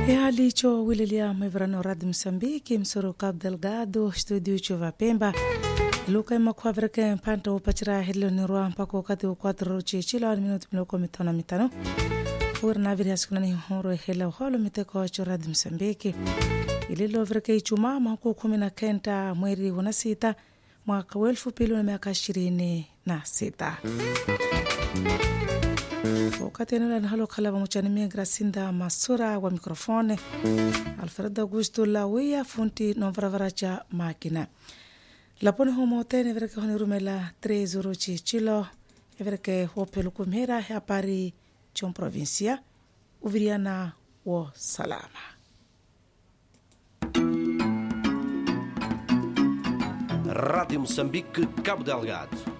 ihalicho wilelia mwivirano radi msambiki msoro cabo delgado studio chuva pemba luka imakhuavireke mpanta upachira helilonirwa mpaka wakati wa 4 chichila ni minuti miloko mitano mitano uri naviri asikunani horo hela uholo miteko cho radi msambiki ililovireke ichumaa mahuku kumi na kenda mweri wa sita mwaka wa elfu mbili na miaka ishirini na sita wakati eneo halo khalava muchanimia gracinda masura wa mikrofone alfredo augusto lawia funti nomvaravara cha makina laponi homotene evereke honirumela 3 euro chichilo evereke hopelukumhera yapari chon provincia uviriana wo salama Rádio Moçambique, Cabo Delgado.